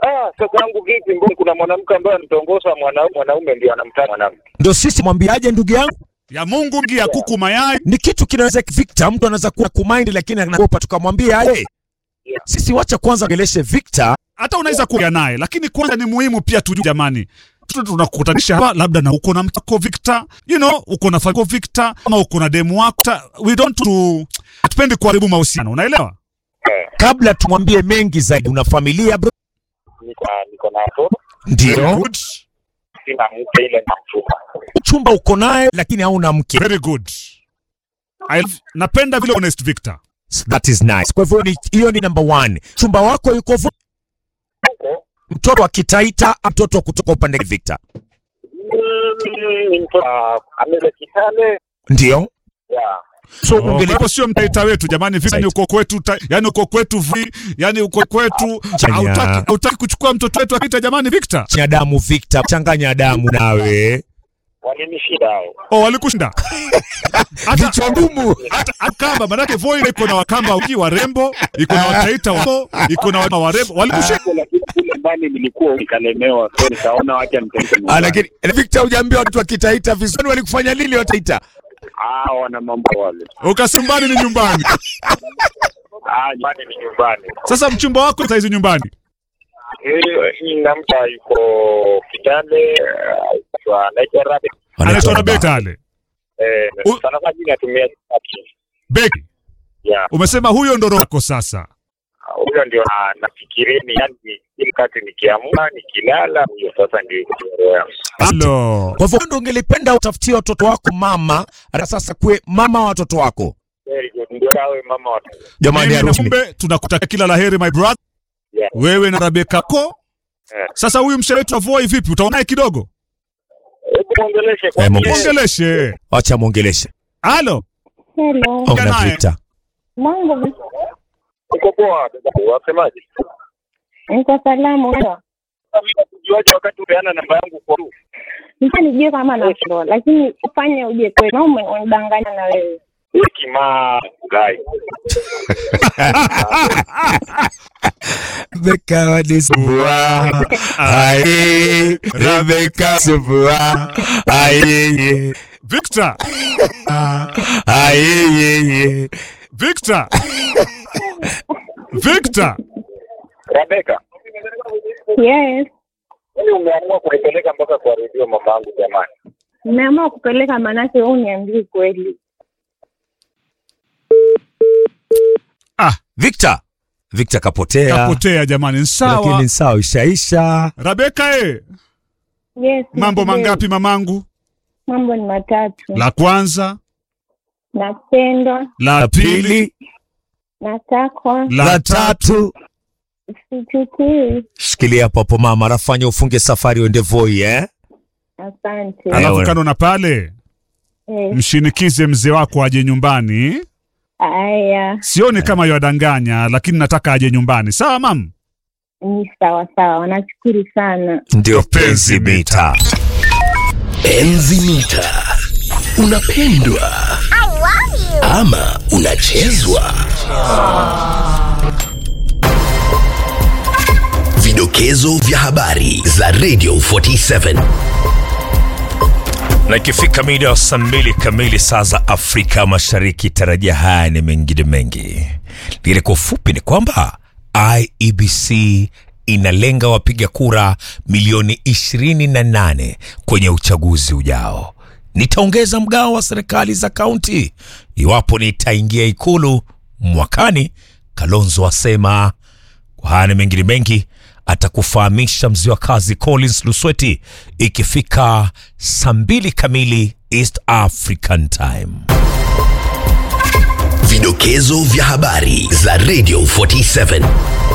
Ah, sasa yangu vipi? Mbona kuna mwanamke ambaye anatongoza mwanaume, mwanaume ndio anamtaka mwanamke? Ndio sisi mwambiaje, ndugu yangu, ya Mungu ngi ya kuku mayai. ni kitu kinaweza Victor, mtu anaweza kuwa kumind lakini anaogopa, tukamwambia aje. Yeah. Sisi wacha kwanza ongeleshe Victor. Hata unaweza kuja naye, lakini kwanza ni muhimu pia tujue jamani. Tu- Tunakutanisha hapa labda na uko na mtako Victor, you know, uko na familia Victor ama uko na demu wako. Ta- We don't to hatupendi kuharibu mahusiano, unaelewa? Eh, Kabla tumwambie mengi zaidi, una familia bro? niko niko na watoto, Very Ndio. good. sina mke ile na mchumba. Chumba uko naye lakini hauna mke. Very good. I love, napenda vile honest Victor. That is nice. Kwa hivyo ni- hiyo ni number one. Chumba wako yuko vo- Huko mtoto wa Kitaita, mtoto wa kutoka upande Victor. mm, ni mtoto ah, amele Kitale Ndio. ya So Oh, Kwa ungeli hivyo sio mtaita wetu jamani, Victor ni uko kwetu, ta- yani uko kwetu vi, yani uko kwetu. Chanya. Hautaki hautaki kuchukua mtoto wetu akita jamani Victor. changanya damu Victor, changanya damu nawe. walinishinda hao. Oh, walikushinda. Hata Vichwa ngumu. hata Akamba manake Voi iko na Wakamba wengi warembo, iko na Wataita wao, iko na wa- warembo. Walikushinda. Huko lakini kule mbali nilikuwa nikalemewa, so nikaona wacha nipeleke Ah, nyumbani. lakini Victor hujaambia watu wa Kitaita vizuri walikufanya nini Wataita? Ah, wana mambo wale. Ukasumbani ni nyumbani. Ah, nyumbani ni nyumbani. Sasa mchumba wako saizi nyumbani. Eh, hii namta yuko Kitale, eh, anaitwa Rabe. Anaitwa Rabeta ale. Eh, U- sana sana jina natumia Kati. Beki. Ya, Umesema huyo ndo roho yako sasa. huyo ndio na- nafikirieni, yani ili kati nikiamka nikilala, huyo sasa ndio iko roho yangu. Halo. Kwa hivyo ndio ungelipenda utafutie watoto wako mama, na sasa kuwe mama wa watoto wako. Very good. Ndio awe mama wa Jamani Mimi na harusi. Mumbe tunakutakia kila laheri my brother. Yeah. Wewe na Rebeka ko. Eh. Sasa huyu mshe wetu wa Voi vipi? Utaonaye kidogo? Hebu muongeleshe kwa Eh, Mungu. Ongeleshe. Acha muongeleshe. Halo. Hello. Ona naye. Victor. Mambo Uko poa dada, wasemaje? niko salamu. Ujuaje wakati upeana namba yangu kwa tu? Nita nijue kama nashindwa, lakini ufanye uje kweli. Mama unidanganya na wewe. Hekima gai. Rebecca wanisumbua. Aye, Rebecca sumbua. Aye, Victor. aye, Victor. Victor. Rebeka, Yes. wewe umeamua kunipeleka mpaka kwa redio mamangu jamani. Nimeamua kupeleka manake wewe uniambie kweli. Ah, Victor. Victor kapotea. kapotea jamani. Sawa. Lakini sawa ishaisha. Rebeka eh. Yes. Mambo ndio. mangapi mamangu? Mambo ni matatu. La kwanza, Napendwa, la La pili, pili, natakwa, la la tatu. tatu. sichukii. Shikilia hapo hapo mama, rafanya ufunge safari uende Voi eh? Asante. Ala- Alafu Ewe. kando na pale Yes. mshinikize mzee wako aje nyumbani. Aya, Sioni kama ywadanganya, lakini nataka aje nyumbani. Sawa mam? ni sawa sawa. Nashukuru sana. Ndio penzi mita. Enzi mita. Unapendwa ama unachezwa? Vidokezo vya habari za Radio 47. na ikifika mida ya saa mbili kamili saa za Afrika Mashariki, tarajia haya ni mengine mengi. Lakini kwa ufupi ni kwamba IEBC inalenga wapiga kura milioni 28 kwenye uchaguzi ujao. Nitaongeza mgao wa serikali za kaunti iwapo nitaingia ikulu mwakani, Kalonzo asema. Kwa haya na mengine mengi atakufahamisha mzee wa kazi Collins Lusweti ikifika saa mbili kamili East African Time. Vidokezo vya habari za Radio 47.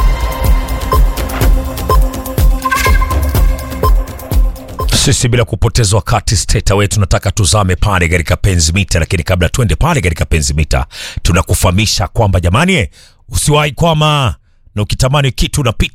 Sisi bila kupoteza wakati steta wetu tunataka tuzame pale katika penzi mita, lakini kabla twende pale katika penzi mita, tunakufahamisha kwamba jamani, usiwahi kwama na ukitamani kitu unapita